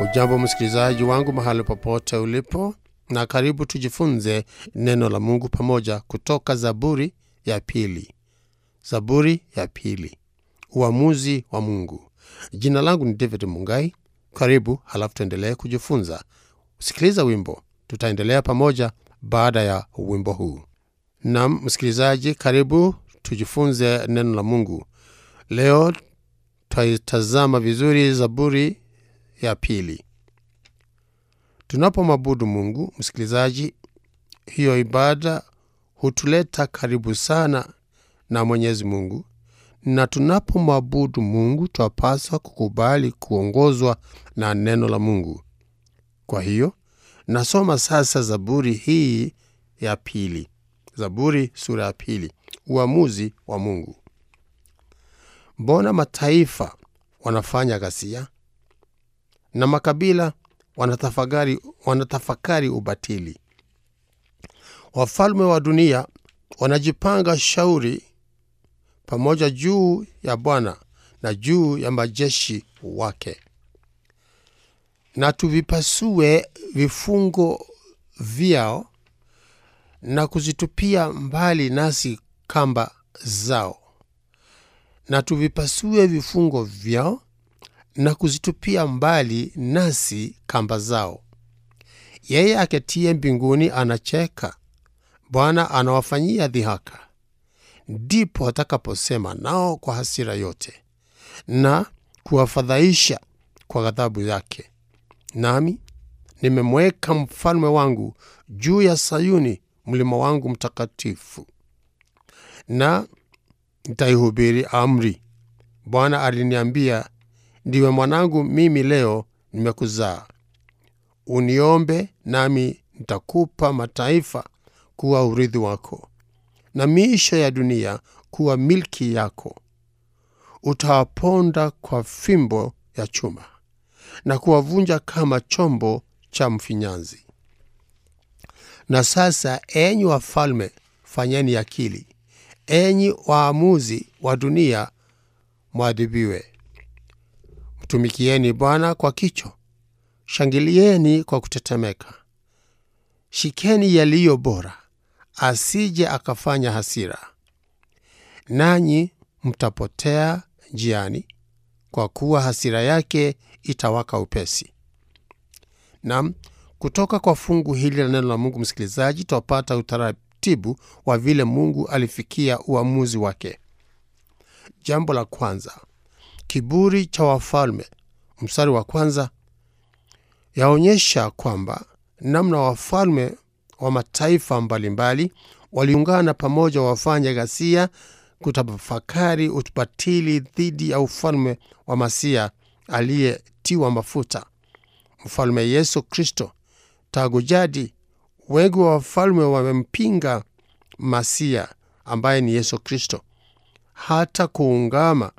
Ujambo msikilizaji wangu mahali popote ulipo, na karibu tujifunze neno la Mungu pamoja kutoka Zaburi ya pili. Zaburi ya pili, uamuzi wa Mungu. Jina langu ni David Mungai. Karibu, halafu tuendelee kujifunza. Sikiliza wimbo, tutaendelea pamoja baada ya wimbo huu. Nam msikilizaji, karibu tujifunze neno la Mungu. Leo tutaitazama vizuri Zaburi ya pili. Tunapomwabudu Mungu, msikilizaji, hiyo ibada hutuleta karibu sana na Mwenyezi Mungu, na tunapomwabudu Mungu twapaswa kukubali kuongozwa na neno la Mungu. Kwa hiyo nasoma sasa Zaburi hii ya pili, Zaburi sura ya pili, uamuzi wa Mungu. Mbona mataifa wanafanya ghasia na makabila wanatafakari, wanatafakari ubatili. Wafalme wa dunia wanajipanga shauri pamoja juu ya Bwana na juu ya majeshi wake. Na tuvipasue vifungo vyao na kuzitupia mbali nasi kamba zao, na tuvipasue vifungo vyao na kuzitupia mbali nasi kamba zao. Yeye aketie mbinguni anacheka, Bwana anawafanyia dhihaka. Ndipo atakaposema nao kwa hasira yote na kuwafadhaisha kwa ghadhabu yake. Nami nimemweka mfalme wangu juu ya Sayuni, mlima wangu mtakatifu, na nitaihubiri amri. Bwana aliniambia Ndiwe mwanangu, mimi leo nimekuzaa. Uniombe, nami nitakupa mataifa kuwa urithi wako, na miisho ya dunia kuwa milki yako. Utawaponda kwa fimbo ya chuma na kuwavunja kama chombo cha mfinyanzi. Na sasa, enyi wafalme, fanyeni akili; enyi waamuzi wa dunia, mwadhibiwe. Mtumikieni Bwana kwa kicho, shangilieni kwa kutetemeka. Shikeni yaliyo bora, asije akafanya hasira, nanyi mtapotea njiani, kwa kuwa hasira yake itawaka upesi. Nam, kutoka kwa fungu hili la neno la Mungu, msikilizaji, twapata utaratibu wa vile Mungu alifikia uamuzi wake. Jambo la kwanza Kiburi cha wafalme. Mstari wa kwanza yaonyesha kwamba namna wafalme wa mataifa mbalimbali waliungana pamoja wafanya ghasia kutafakari ubatili dhidi ya ufalme wa Masia aliyetiwa mafuta, mfalme Yesu Kristo. Tangu jadi, wengi wa wafalme wamempinga Masia ambaye ni Yesu Kristo, hata kuungama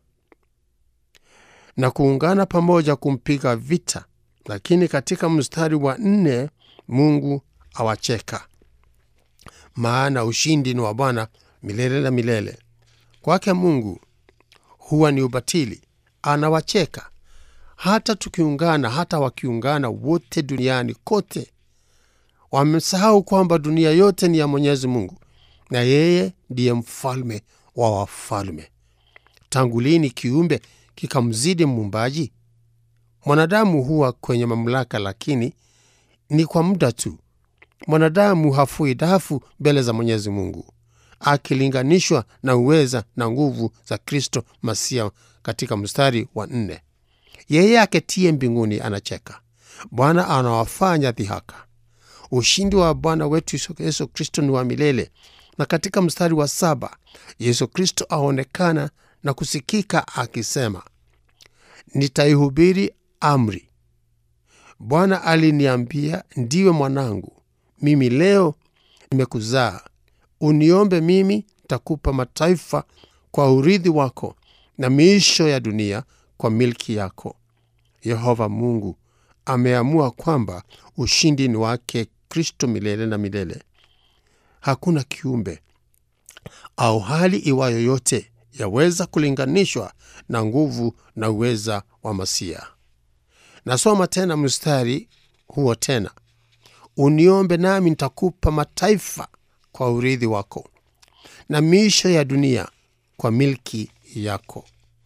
na kuungana pamoja kumpiga vita. Lakini katika mstari wa nne Mungu awacheka, maana ushindi ni wa Bwana milele na milele. Kwake Mungu huwa ni ubatili, anawacheka. Hata tukiungana, hata wakiungana wote duniani kote, wamesahau kwamba dunia yote ni ya Mwenyezi Mungu na yeye ndiye mfalme wa wafalme. Tangu lini kiumbe kikamzidi muumbaji? Mwanadamu huwa kwenye mamlaka, lakini ni kwa muda tu. Mwanadamu hafui dafu mbele za Mwenyezi Mungu akilinganishwa na uweza na nguvu za Kristo Masia. Katika mstari wa nne, yeye aketie mbinguni anacheka, Bwana anawafanya dhihaka. Ushindi wa Bwana wetu Yesu Kristo ni wa milele. Na katika mstari wa saba Yesu Kristo aonekana na kusikika akisema, nitaihubiri amri. Bwana aliniambia, ndiwe mwanangu, mimi leo nimekuzaa. Uniombe, mimi nitakupa mataifa kwa urithi wako, na miisho ya dunia kwa milki yako. Yehova Mungu ameamua kwamba ushindi ni wake Kristo milele na milele. Hakuna kiumbe au hali iwayo yote yaweza kulinganishwa na nguvu na uweza wa Masia. nasoma tena mstari huo tena uniombe nami nitakupa mataifa kwa urithi wako na miisho ya dunia kwa milki yako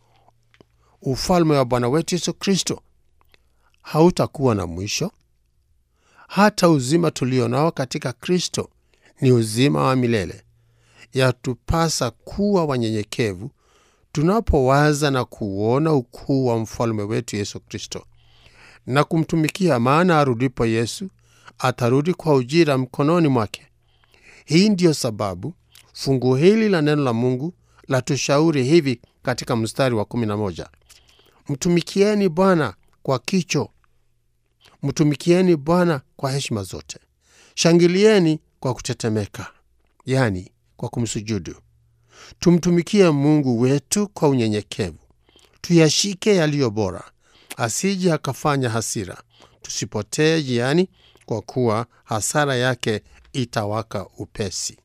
ufalme wa bwana wetu yesu kristo hautakuwa na mwisho hata uzima tulio nao katika kristo ni uzima wa milele yatupasa kuwa wanyenyekevu tunapowaza na kuuona ukuu wa mfalme wetu yesu kristo na kumtumikia maana arudipo yesu atarudi kwa ujira mkononi mwake hii ndiyo sababu fungu hili la neno la mungu la tushauri hivi katika mstari wa 11 mtumikieni bwana kwa kicho mtumikieni bwana kwa heshima zote shangilieni kwa kutetemeka yani kwa kumsujudu tumtumikie mungu wetu kwa unyenyekevu tuyashike yaliyo bora asije akafanya hasira tusipotee jiani kwa kuwa hasara yake itawaka upesi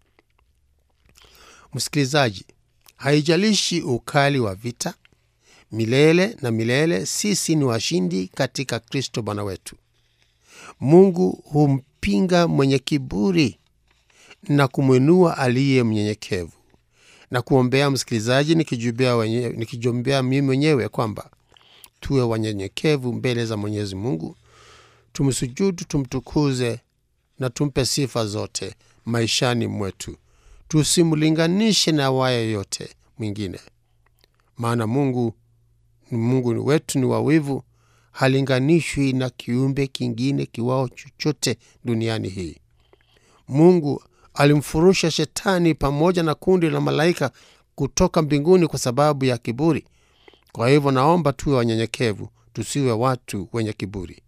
msikilizaji haijalishi ukali wa vita milele na milele sisi ni washindi katika kristo bwana wetu mungu humpinga mwenye kiburi na kumwinua aliye mnyenyekevu na kuombea msikilizaji nikijiombea wenyewe- nikijiombea mimi mwenyewe kwamba tuwe wanyenyekevu mbele za mwenyezi mungu tumsujudu tumtukuze na tumpe sifa zote maishani mwetu tusimlinganishe na waye yote mwingine maana mungu mungu wetu ni wawivu halinganishwi na kiumbe kingine kiwao chochote duniani hii mungu alimfurusha shetani pamoja na kundi la malaika kutoka mbinguni kwa sababu ya kiburi kwa hivyo naomba tuwe wanyenyekevu tusiwe watu wenye kiburi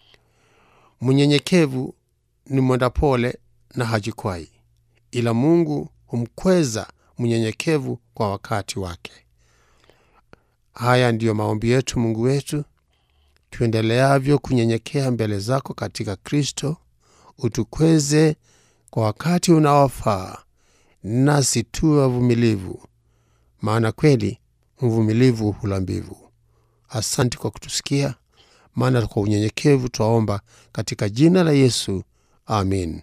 mnyenyekevu ni mwenda pole na hajikwai ila mungu humkweza mnyenyekevu kwa wakati wake haya ndiyo maombi yetu mungu wetu tuendeleavyo kunyenyekea mbele zako katika kristo utukweze kwa wakati unaofaa nasi tuwe wavumilivu maana kweli mvumilivu hula mbivu asante kwa kutusikia maana kwa unyenyekevu twaomba katika jina la yesu amin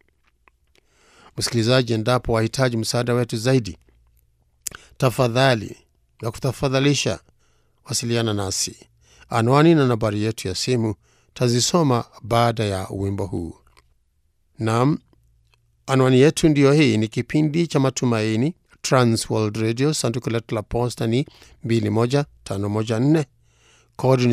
msikilizaji endapo wahitaji msaada wetu zaidi tafadhali na kutafadhalisha wasiliana nasi anwani na nambari yetu ya simu tazisoma baada ya wimbo huu nam anwani yetu ndiyo hii ni kipindi cha matumaini transworld radio sanduku letu la posta ni 21514 kodi ni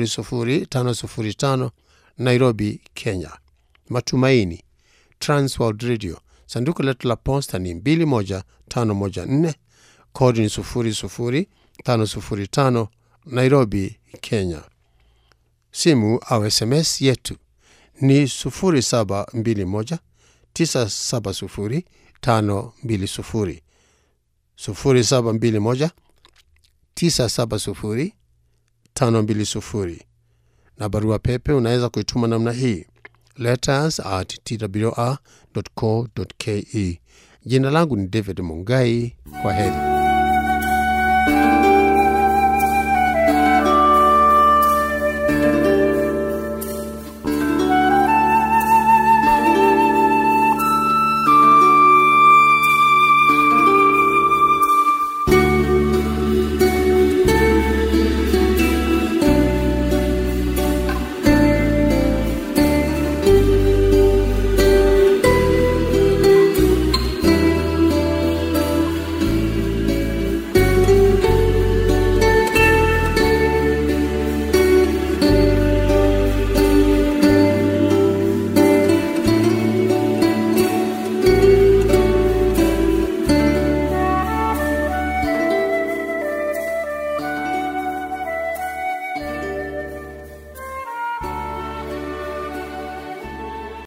00505 nairobi kenya matumaini transworld radio sanduku letu la posta ni 21514 kodi ni 00505 nairobi kenya simu au sms yetu ni 0721 970 520 0721 970 520 na barua pepe unaweza kuituma namna hii letters at twr co ke jina langu ni david mungai kwa heri